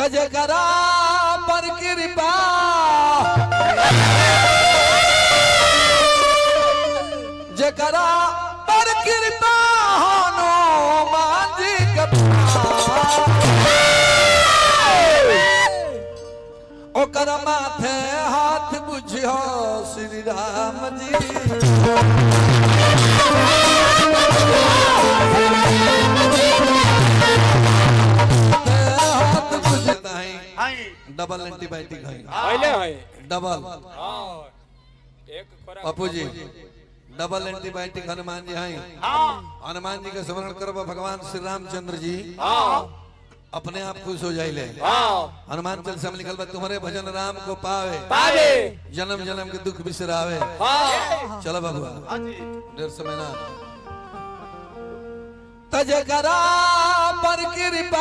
तजकरा पर कृपा जकरा पर कृपा हनुमान जी ओकर माथे हाथ बुझियो श्री राम जी हाथ बुझता है हाय डबल एंटीबायोटिक है पहले है डबल हाँ एक खोराक पप्पू जी डबल एंटीबायोटिक हनुमान जी हैं हाँ हनुमान जी का स्मरण करब भगवान श्री रामचंद्र जी हाँ अपने आप खुश हो जाइले हाँ हनुमान चालीसा में लिखल बा तुम्हारे भजन राम को पावे पावे जन्म जन्म के दुख बिसरावे हाँ चलो बाबुआ हाँ जी डेढ़ समय ना तजकरा पर कृपा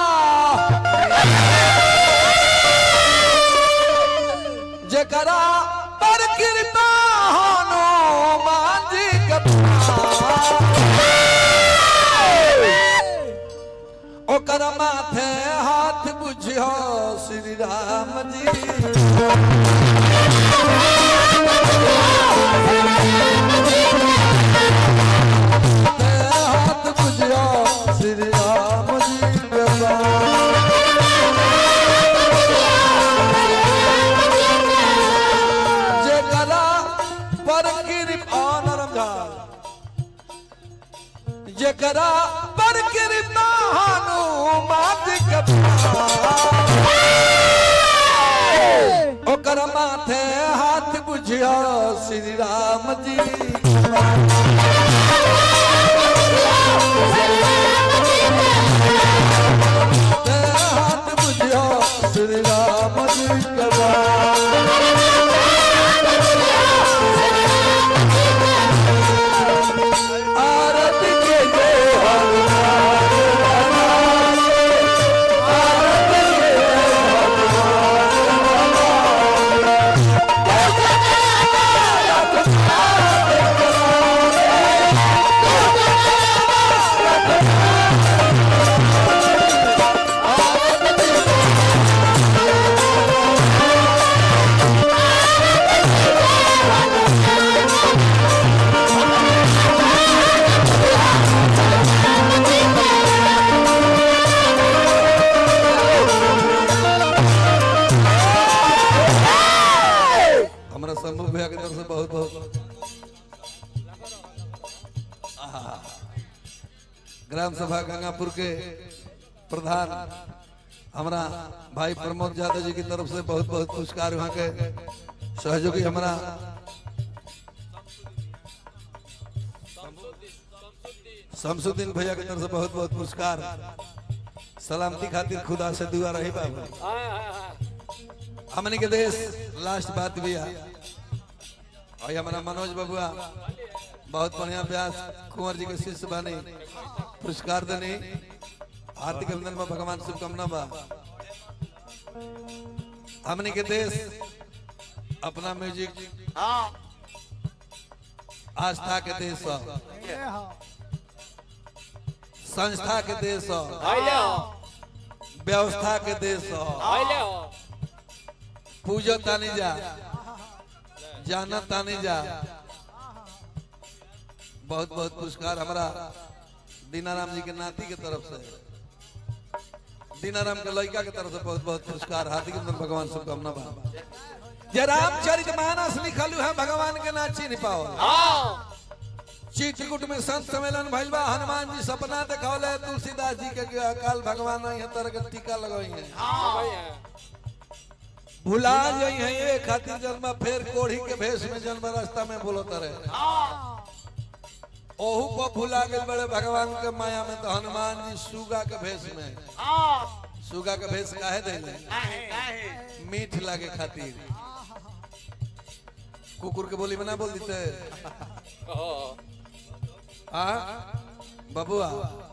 जकरा पर कृपा हनुमान जी के ओकर माथे हाथ बुझियो श्री राम जी हाथ बुझियो श्री राम जी के जकरा पर कृपा नरम झाल जकरा पर कृपा हनुमान जी के ओकर माथे हाथ बुझियो श्री राम जी हाथ बुझियो श्री राम जी के आरती के जय हमारा शंभू भैया की तरफ से बहुत बहुत आहा। ग्राम सभा गंगापुर के प्रधान हमारा भाई प्रमोद यादव जी की तरफ से बहुत बहुत पुरस्कार वहाँ के सहयोगी हमारा शमसुद्दीन भैया की तरफ से बहुत बहुत पुरस्कार सलामती खातिर खुदा से दुआ रही बाबू हाँ हाँ हाँ हमने के देश लास्ट बात भी है और ये हमारा मनोज बबुआ बहुत बढ़िया व्यास कुंवर जी के शिष्य बने पुरस्कार देने हार्दिक अभिनंदन बा भगवान शुभकामना बा हमने के देश अपना म्यूजिक हाँ आस्था के देश ह। संस्था के देश ह। पहले हो व्यवस्था के देश ह। पहले हो पूजो तानी जा जाना तानी जा बहुत बहुत पुरस्कार हमारा दीनाराम जी के नाती के तरफ से दीनाराम के लड़का के तरफ से बहुत बहुत पुरस्कार हार्दिक अभिनंदन भगवान शुभकामना बा जे रामचरित मानस लिखल है भगवान के ना चिन्ह पाओ हाँ चित्रकूट में संत सम्मेलन भइल बा हनुमान जी सपना देखौले तुलसीदास जी के अकाल भगवान यहाँ तरह के टीका लगई है भाई है भुला जाई है ये खातिर जन्म फेर कोढ़ी के भेष में जन्म रास्ता में बोलत रहे ओहू को भुला गए बड़े भगवान के माया में तो हनुमान जी सुगा के भेष में हाँ सुगा के भेष काहे देले काहे काहे मीठ लागे खातिर कुकुर के बोली में ना बोल देते हाँ आ बबुआ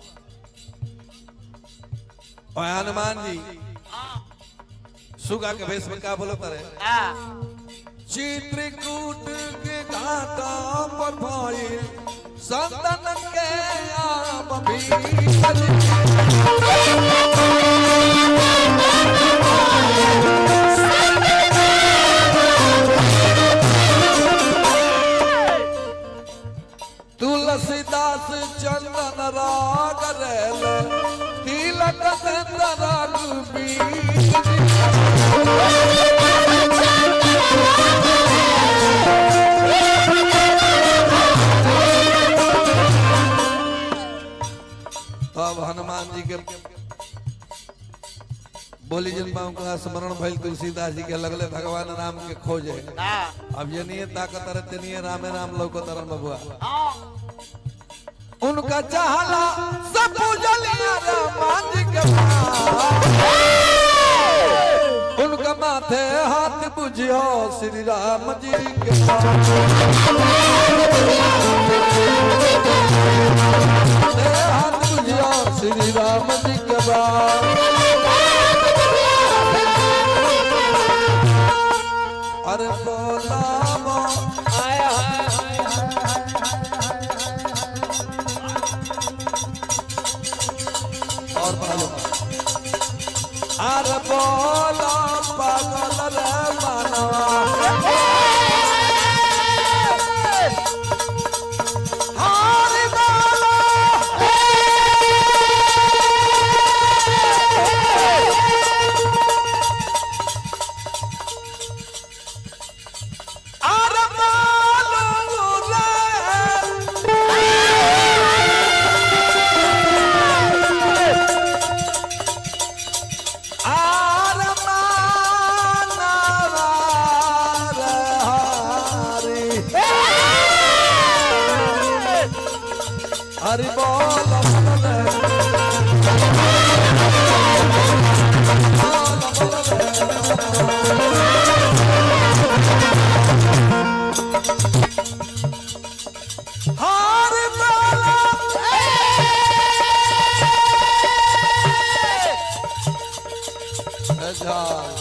और हनुमान जी सुगा के भेष में का बोलत रहे हाँ चित्रकूट के घाटा पर भइल संतन के आम भीतर बीज तब हनुमान जी के बोली जन बाबू का स्मरण भइल तुलसीदास जी के लगले भगवान राम के खोजे अब ये नहीं ताकत रहते नहीं रामे राम लौको तरन बबुआ उनका चाहला सब पूजलिया रामान जी के पास। उनका माथे हाथ बुझियो श्री राम जी के पास। माथे हाथ बुझियो श्री राम जी के पास। अरे बोलावो हाय हाय हाय और बोलो अरे बोलो पागल रे मनवा हरि बोलो अरे बोलो रे आर मानवा रे हरि हरि बोल बोल रे। हरि बोल अच्छा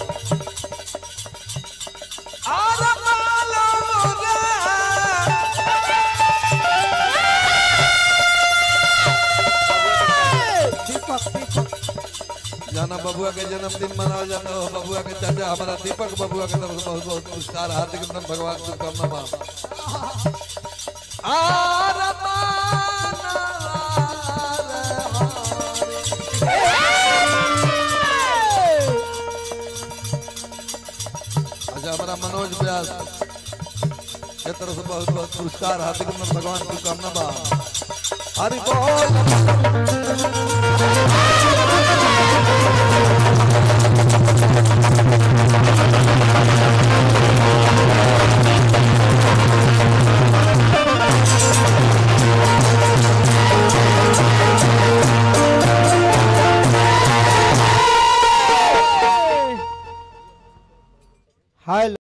आर मानवा रे जाना बबुआ के जन्मदिन मनाओ जाना हो बबुआ के चाचा हमारा दीपक बबुआ के तरफ से बहुत बहुत पुरस्कार हार्दिक अभिनंदन भगवान शुभकामना मां आर अच्छा हमारा मनोज व्यास के तरफ से बहुत बहुत पुरस्कार हार्दिक अभिनंदन भगवान शुभकामना बा हरि बोल हाय